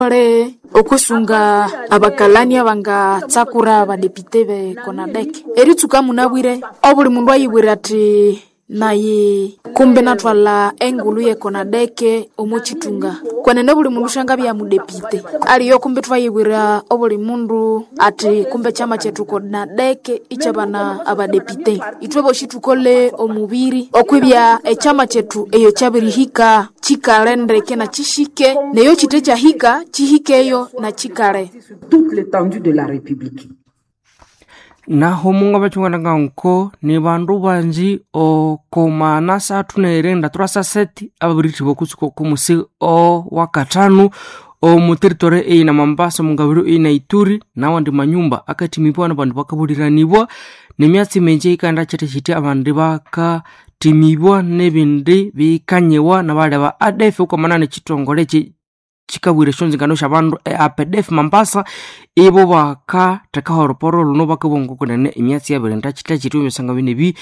ole okusunga abakalani abangatsakura abadepite be konadeke eritsuka munabwire obuli mundu ayibwire ati naye kumbe natwala engulu ye konadeke omuchitunga kwenene buli mundu shanga bya mudepite aliyo kumbe twayibwira obuli mundu ati kumbe chama chetu konadeke ichabana abadepite itwe boshi tukole omubiri okwibya echama chetu eyo chabirihika chikale ndeke na chishike neyo chite chahika chihikeyo na chikale toute l'étendue de la République. naho munga bachunganaga nko ni bandu banji okomana sathu neirenda tura saseti ababiriti bokusuka kumusi o wakatanu omu territory eina mambasa mungabiro eina ituri nawandi manyumba akatimibwa na bandu bakabuliranibwa nemyatsi menje ikanda chete chiti abandu bakatimibwa nebindi bikanyewa na bale ba adf ukomana nechitongole chi chikabwire shonzingano sha bandu e apdf mambasa ibo bakatheka horoporo luno bakabonga kunene emyatsi yabiri ndachita chiti omisanga binebi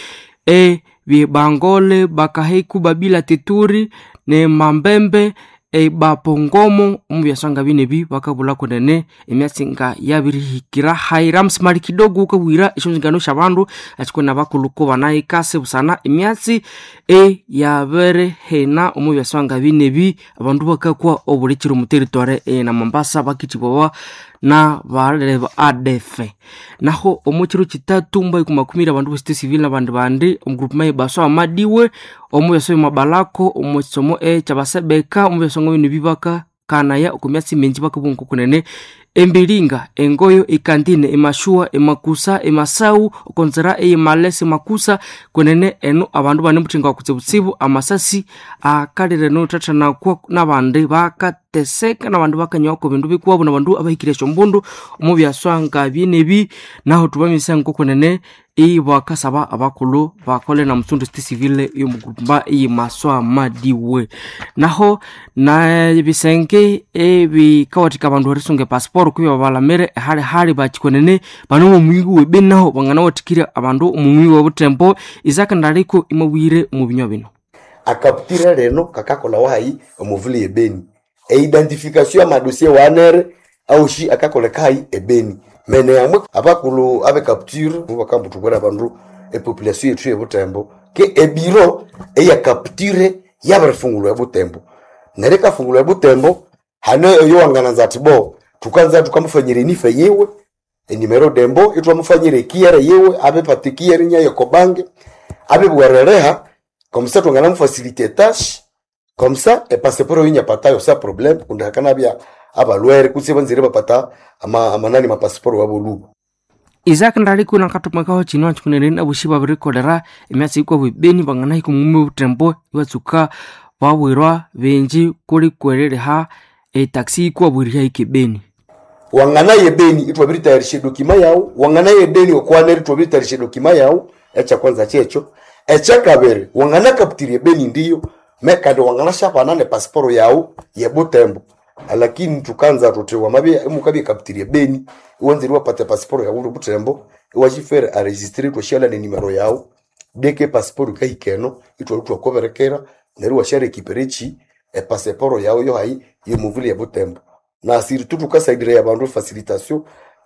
e bibangole bakaheku babila teturi ne mambembe e bapongomo omu byasanga binebi bakabula kunene emyatsi nga yabirihikira hairams mali kidogo ukabwira eshonzingano sha bandu achikwena bakuluko banayikase busana emyatsi e yabere hena omu byasanga binebi abandu bakakwa obulikiro mu territory e na mombasa bakitibwawa na balele ba adf naho omu kiro kitatu mbai kumakumira abandu besite civil na bandi bandi omugrupu mai baso amadiwe omu byaso mabalako omu kisomo e kyabasebeka omu byasongo bino bibaka kanaya okumyatsi minji bakabunku kunene embilinga engoyo ikandine emashua emakusa emasau okonzera eyimalesi makusa kunene eno abandu bane muthinga wakutsibutsibu amasasi akalire nothathanakwa nabandi bakateseka nabandi bakanyawako bindu bikuwabo nabandu abahikire esyombundu omu byaswanga byenebi naho tubamisa nko kunene ibakasaba abakulu bakole na musundu siti civile yomugurumba iyimaswa madiwe naho na bisenge ebikawathika abandu erisunga epasiporo kubya babalamire hali hali bakikwenene bano omumwingi webeni naho bangana wathikire abandu omumwingi webutembo isakandaliko imabwire omu binywa bino akaputira reno kakakola wahayi omuvuli ebeni eidentification ya madosie wanere aushi akakoleka hayi ebeni mene yamwe abakulu abe capture mubakambuthubwera abandu epopulation yethu yebutembo ke ebiro eya capture yabirifungulwa ebutembo neryo ikafungulwa ebutembo hane eyo wangananza ati bo tukanza tukamufanyira enife yiwe enimero dembo itwamufanyira ekiyere yiwe abepata ekiyere nyayo kobange abebwerereha komsa twangana mufasilite tash komsa epasiporo yinyapatayo sa problem kundi hakanabya abalwere kutse banzire bapata ama, amanani mapasiporo waboluba isaac ndaliko nakathumakaho chino achikuneneni abushi babirikolera emyatsi ikwa bwibeni banganahika omumwi butembo ibatsuka babwirwa benji kuli kwereriha etaxi ikwa bwiriha ikebeni wangana yebeni itwabiritayarisha dokima yawu wangana yedeni okwaneri twabiritayarisha dokima yawu echa kwanza checho echa kabiri wangana kaputiri ebeni ndiyo mekandi wangana shapana ne pasiporo yawu yebutembo lakini tukanza tuti wamabye mukabye kaputiri ebeni iwanziri wapate pasiporo yawu ndi butembo iwachifere aregistre twashala ne nimero yawu deke pasiporo kahikeno itwali twakoberekera neryo washare kiperechi epasiporo yawu yo hayi yomuvuli yebutembo na siritu tukasaidira ya bandu facilitation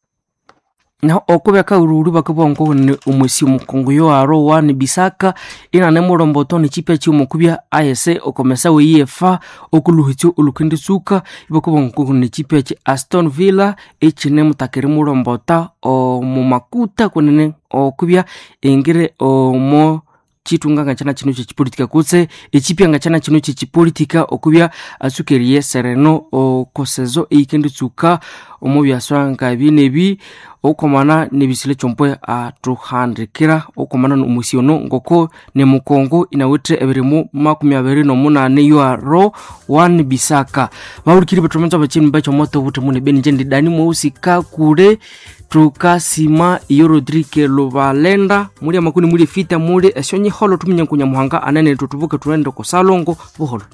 naho okubya kaururu bakabonga kunene omwesi omukongo yoaro wani bisaka inane mulomboto nichipya chiomukubya ayese okomesa weyefa okuluhitsyo olukenditsuka ibakabonga kunene chipya chi aston villa echine mutakiri mulombota omumakuta kunene okubya engire omo chitunganga chana chino chechipolitika kutse echipyanga chana chino chechipolitika okubya atsukeriye sereno okosezo eikenditsuka omu byaswanga binebi okomana nebisile chompwe atuhandikira okomana nomusi ono ngoko nemukongo inawithe ebirimu makumi abiri nomunane yuaro one bisaka bahulikiri batomenza bachini bachomoto buti mune beni njendi dani mweusika kule tukasima iyo rodrike lubalenda muli amakuni muli fita muli esyonyi holo tuminyankunya muhanga anene tutubuke tuende kusalongo buholo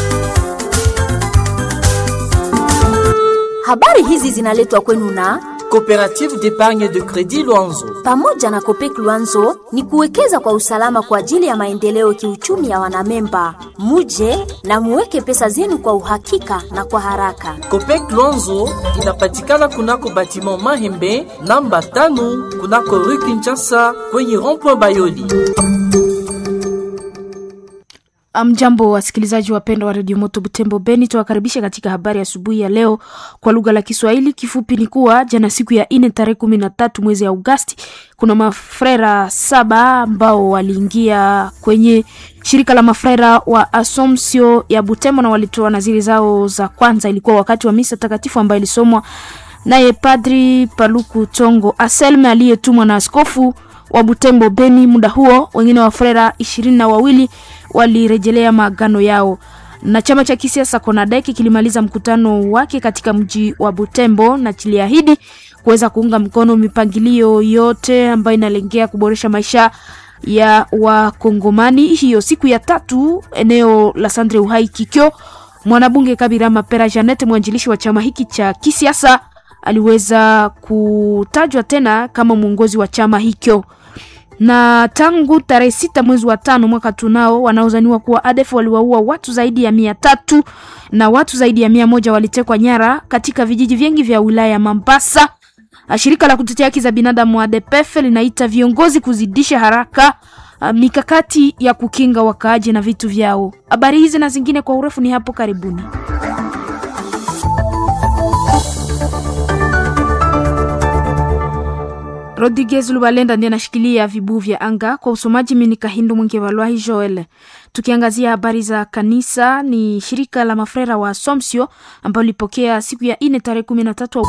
Habari hizi zinaletwa kwenu na Coopérative d'épargne de crédit Luanzo. Pamoja na Kopek Luanzo ni kuwekeza kwa usalama kwa ajili ya maendeleo kiuchumi ya wanamemba. Muje na muweke pesa zenu kwa uhakika na kwa haraka. Copec Luanzo inapatikana kunako batiment Mahembe namba tano kunako rue Kinshasa kwenye rond-point Bayoli. Mjambo wasikilizaji wapendwa wa redio Moto Butembo Beni, tuwakaribisha katika habari asubuhi ya, ya leo kwa lugha la Kiswahili. Kifupi ni kuwa jana siku ya ine tarehe kumi na tatu mwezi Augasti, kuna mafrera saba ambao waliingia kwenye shirika la mafrera wa Asomsio ya Butembo na walitoa naziri zao za kwanza. Ilikuwa wakati wa misa takatifu ambayo ilisomwa naye Padri Paluku Tongo Aselme aliyetumwa na askofu wa Butembo Beni. Muda huo wengine wa frera ishirini na wawili walirejelea maagano yao na chama cha kisiasa Konadeki kilimaliza mkutano wake katika mji wa Butembo na kiliahidi kuweza kuunga mkono mipangilio yote ambayo inalengea kuboresha maisha ya Wakongomani. Hiyo siku ya tatu eneo la Sandre Uhai Kikyo, mwanabunge Kabira Mapera Janet, mwanjilishi wa chama hiki cha kisiasa, aliweza kutajwa tena kama mwongozi wa chama hicho na tangu tarehe sita mwezi wa tano mwaka tunao wanaozaniwa kuwa ADF waliwaua watu zaidi ya mia tatu na watu zaidi ya mia moja walitekwa nyara katika vijiji vingi vya wilaya ya Mambasa. Shirika la kutetea haki za binadamu ADPF linaita viongozi kuzidisha haraka mikakati ya kukinga wakaaji na vitu vyao. Habari hizi na zingine kwa urefu ni hapo karibuni. Rodriguez Lubalenda ndiye anashikilia vibuu vya anga kwa usomaji. Mimi ni Kahindu Mwingi Walwahi Joel. Tukiangazia habari za kanisa, ni shirika la mafrera wa Asomsio ambalo lilipokea siku ya ine tarehe kumi na tatu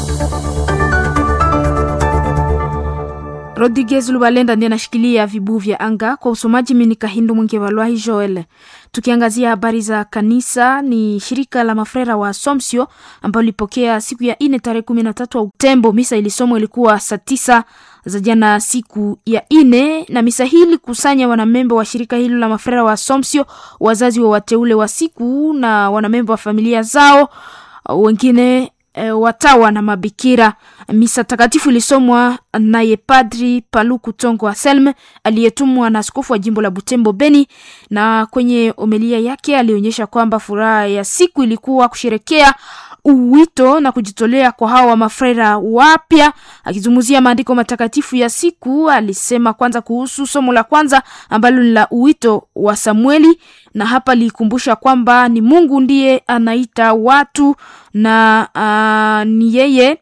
Rodriguez Lubalenda ndiye anashikilia vibuu vya anga kwa usomaji. Mimi ni Kahindu Mwingi Walwahi Joel. Tukiangazia habari za kanisa, ni shirika la mafrera wa Asomsio ambalo lilipokea siku ya ine tarehe kumi na tatu Oktembo. Misa ilisomwa ilikuwa saa tisa za jana siku ya ine, na misa hii ilikusanya wanamemba wa shirika hilo la mafrera wa Asomsio, wazazi wa wateule wa siku na wanamemba wa familia zao, wengine E, watawa na mabikira. Misa takatifu ilisomwa naye Padri Paluku Tongo Aselme aliyetumwa na askofu wa jimbo la Butembo Beni, na kwenye omelia yake alionyesha kwamba furaha ya siku ilikuwa kusherekea uwito na kujitolea kwa hawa mafrera wapya. Akizungumzia maandiko matakatifu ya siku, alisema kwanza kuhusu somo la kwanza ambalo ni la uwito wa Samueli, na hapa likumbusha kwamba ni Mungu ndiye anaita watu na uh, ni yeye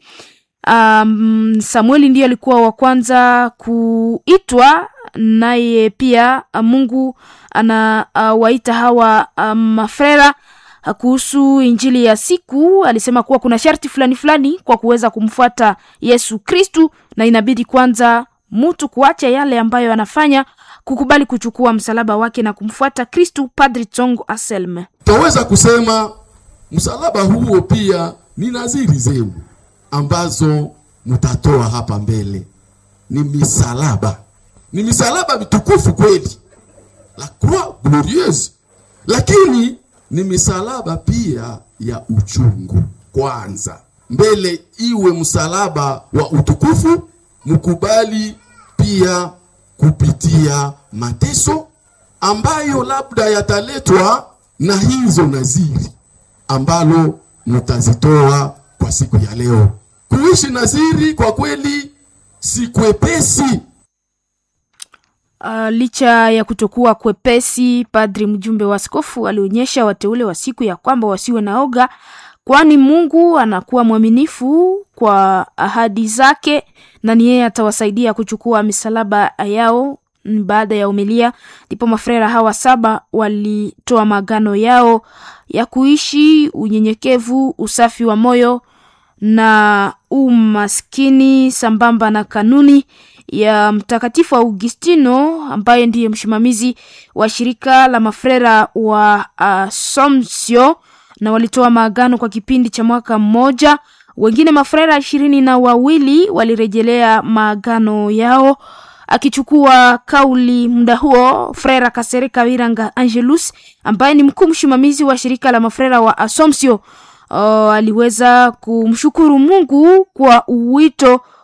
um, Samueli ndiye alikuwa wa kwanza kuitwa, naye pia Mungu anawaita uh, hawa uh, mafrera kuhusu injili ya siku alisema kuwa kuna sharti fulani fulani kwa kuweza kumfuata Yesu Kristu, na inabidi kwanza mtu kuacha yale ambayo anafanya, kukubali kuchukua msalaba wake na kumfuata Kristu. Padri Tongo Aselme: Taweza kusema msalaba huo pia ni naziri zenu ambazo mtatoa hapa mbele, ni misalaba, ni misalaba mitukufu kweli, la croix glorieuse, lakini ni misalaba pia ya uchungu. Kwanza mbele iwe msalaba wa utukufu, mkubali pia kupitia mateso ambayo labda yataletwa na hizo naziri ambalo mtazitoa kwa siku ya leo. Kuishi naziri kwa kweli si kwepesi. Uh, licha ya kutokuwa kwepesi, padri mjumbe wa askofu alionyesha wateule wa siku ya kwamba wasiwe na oga, kwani Mungu anakuwa mwaminifu kwa ahadi zake na ni yeye atawasaidia kuchukua misalaba yao. Baada ya umilia, ndipo mafrera hawa saba walitoa maagano yao ya kuishi unyenyekevu, usafi wa moyo na umaskini sambamba na kanuni ya Mtakatifu Augustino ambaye ndiye msimamizi wa shirika la mafrera wa Asomsio, na walitoa maagano kwa kipindi cha mwaka mmoja. Wengine mafrera ishirini na wawili walirejelea maagano yao. Akichukua kauli muda huo, frera Kasereka Wiranga Angelus ambaye ni mkuu msimamizi wa shirika la mafrera wa Asomsio uh, aliweza kumshukuru Mungu kwa wito